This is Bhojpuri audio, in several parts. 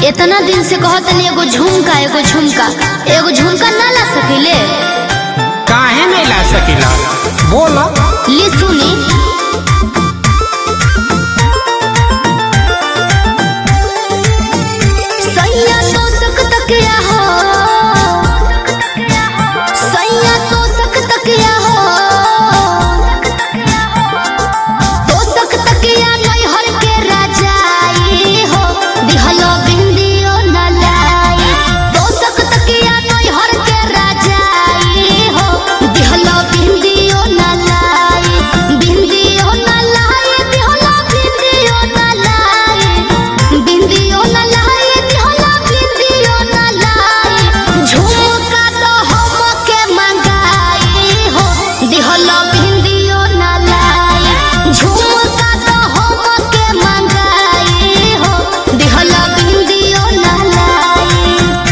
इतना दिन से कहत नहीं एगो झुमका एगो झुमका एगो झुमका ना ला सकिले काहे नहीं ला सकीला बोलो ली सुनी सैया तो सक तकिया हो सैया तो सक तकिया हो तो सक तकिया नैहर के राजाई हो दिहलो बिंदियो न लाई तो सक तकिया नैहर के राजाई हो दिहलो बिंदियो न लाई बिंदियो न लाई दिहलो बिंदियो न लाई बिंदियो न लाई दिहलो बिंदियो न लाई झुमका तो हम के मंगाई हो दिहलो बिंदियो न लाई झुमका तो हम के मंगाई हो दिहलो बिंदियो न लाई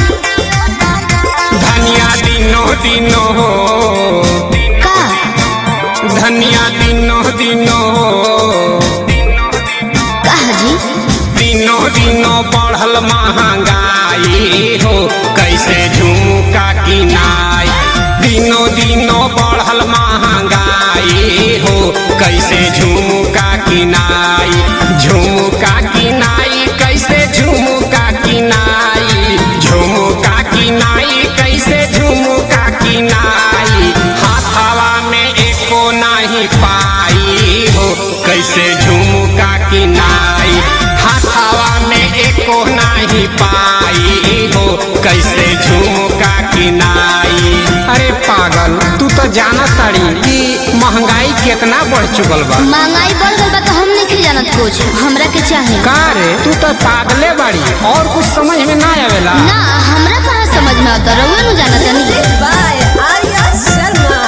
धनिया दिनो दिनो हो का धनिया दिनो दिनो हो कहा जी दिनो दिनो बढ़ल महंगाई हो कैसे झुमका किनाई दिनो दिनो बढ़ल महंगाई हो कैसे झुमका किनाई झुमका किनाई कैसे झुमका किनाई झुमका किनाई कैसे झुमका किनाई हाथवा में एको नहीं पाई हो कैसे झुमका किनाई हाथवा में एको नहीं पाई हो कैसे झुमका किनाई अरे पागल तू तो जाना ताड़ी कि महंगाई कितना बढ़ चुकल बा महंगाई बढ़ गई बा तो हम नहीं जानत कुछ हमरा के चाहे का रे तू तो पागले बाड़ी और कुछ समझ में ना आवेला ना हमरा कहाँ समझ में आता रहुए नु जाना तनी by Arya Sharma.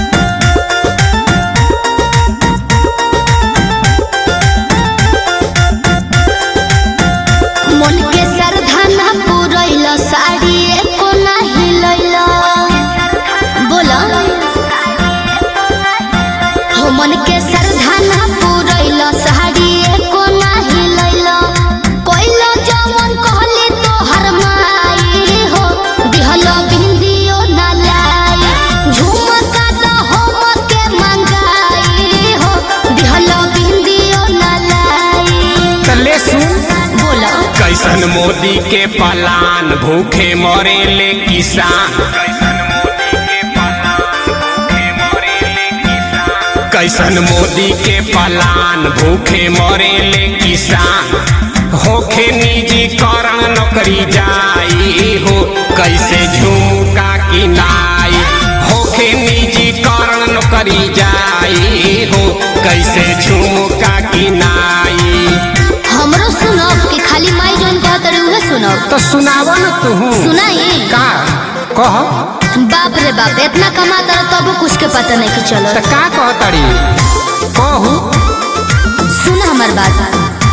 मन के श्रद्धा ना पुरैल साड़ी एको नाही लैल बोला हो मन के श्रद्धा ना पुरैल साड़ी एको नाही लैल कोइल जवन कहली तो हर माई हो दिहलो बिंदियो ना लाई झुमका तो हम के मंगाई हो दिहलो बिंदियो ना लाई तले सुन बोला कैसन मोदी के पलान भूखे मरे ले किसान कैसन मोदी के पलान भूखे मरे ले किसान होखे निजीकरण नौकरी जाई हो कैसे झुमका किनाई होखे निजीकरण नौकरी जाई हो कैसे झुमका किनाई हमरो सुनब कि खाली माई जोन कहत रही उहे सुनब तो सुनावा न तू सुनाई का कह बाप रे बाप इतना कमाता रह तबो कुछ के पता नहीं कि चलो तो का कहतड़ी कहू सुन हमार बात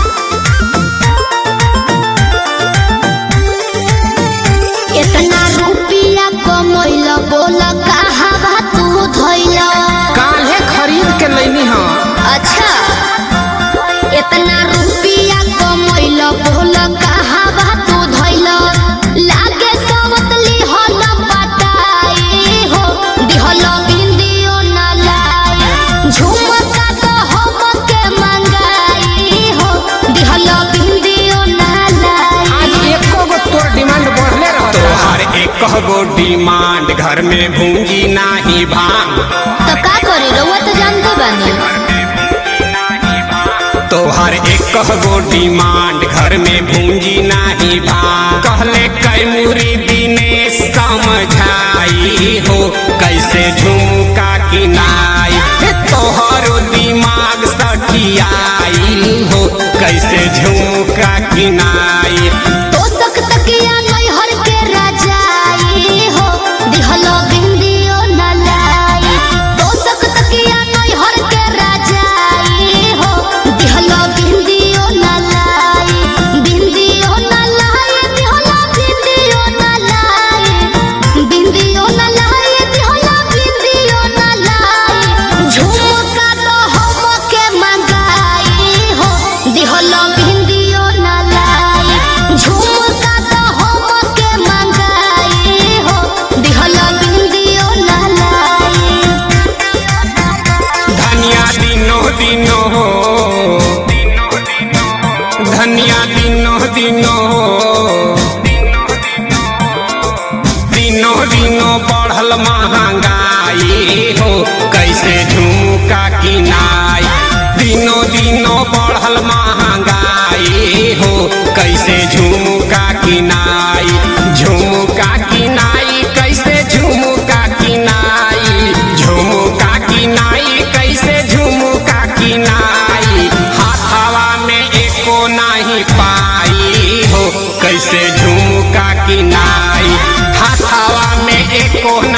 इतना रुपया कमैल बोल कहाँ तू धैल काल्हे खरीद के लैनी हम अच्छा इतना रुपया कमैल बोल कहाँ तू धैल लागे सबत लिहल पटाई हो दिहल बिंदियो न लाई झुमका तो हम के मंगाई हो दिहल बिंदियो न लाई आज एको गो तोर डिमांड बढ़ले रहता तोहार एक गो डिमांड घर में भूंजी नाही भांग तो का करी रउआ तो जानते बानी तोहर एक गो डिमांड घर में भूंजी नाही भांग कहले कैमुरी दिनेश समझाई हो कैसे झुमका किनाई हे तोहरो दिमाग सठियाई हो कैसे झुमका किनाई तो सक तकिया नैहर के राजाई हो दिहलो बिंदियो न लाई तो सक तकिया नैहर के राजाई हो दिहलो बिंदियो न लाई बिंदियो न लाई दिहलो बिंदियो न लाई बिंदियो न लाई दिहलो बिंदियो न लाई झुमका तो हम के मंगाई हो दिहलो बिंदियो न लाई झुम धनिया दिनो दिनो दिनो दिनो बढ़ल महंगाई हो कैसे झुमका किनाई दिनो दिनो बढ़ल महंगाई हो कैसे झुमका किनाई झुमका किनाई कैसे झुमका किनाई झुमका किनाई कैसे झुमका किनाई हाथवा में एको नहीं पाई हो कैसे झुमका किनाई हाथवा में एको